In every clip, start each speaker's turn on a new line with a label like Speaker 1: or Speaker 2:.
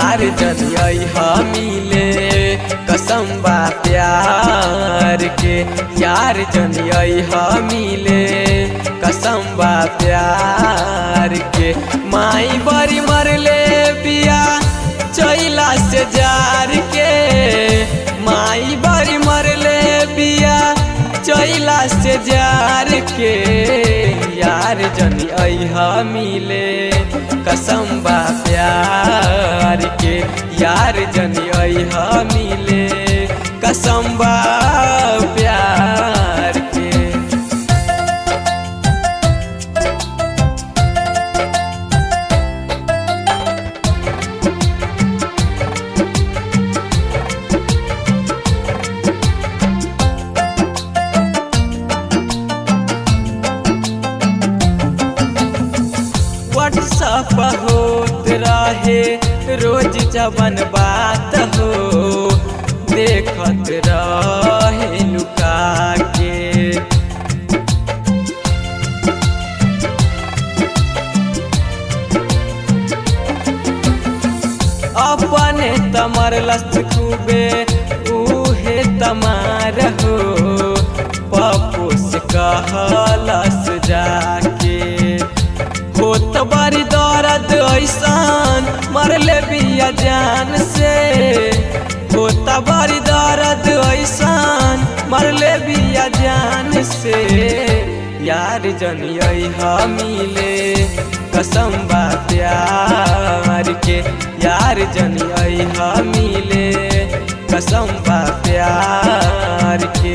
Speaker 1: यार जनियई मिले कसम बा प्यार के यार जनियई मिले कसम बा प्यार के माई बड़ी मरले बिया चैला से जार के माई बड़ी मरले बिया चैला से जार के यार जनी अहा मिले कसम बा प्यार के यार जनी अहा मिले कसम बा प्यार के व्हाट्सअप होत रहे रोज जवन बात हो देखत रहे लुका के अपने तमर लस्त खूबे उहे तमार हो पप्पू से कहलस जाके होत बड़ी दर्द ऐसान मरले बिया जान से होत बड़ी दर्द ऐसान मरले बिया जान से यार जनिया मिले कसम बा प्यार के यार जनिया मिले कसम बा प्यार के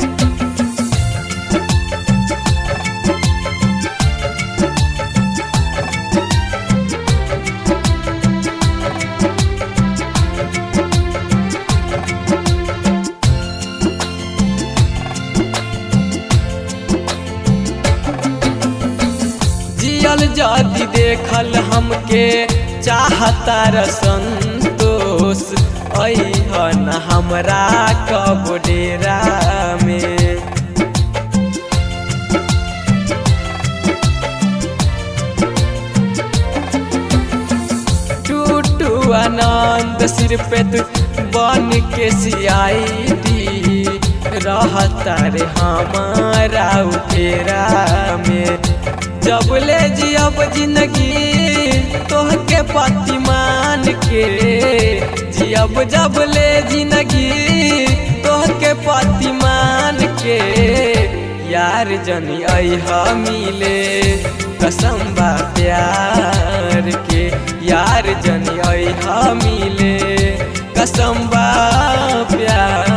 Speaker 1: जियल जदि देखल हमके चाहता र संतोष अहन हमरा कब डेरा में टूटू आनंद सिर पे तू बन के सियाई रहता रे हमारा उठेरा में जब ले जियब जिंदगी तोहके पति मान के जियब जब ले जिंदगी तोहके पति मान के यार जनी अहा मिले कसम बा प्यार के यार जनी अहा मिले कसम बा प्यार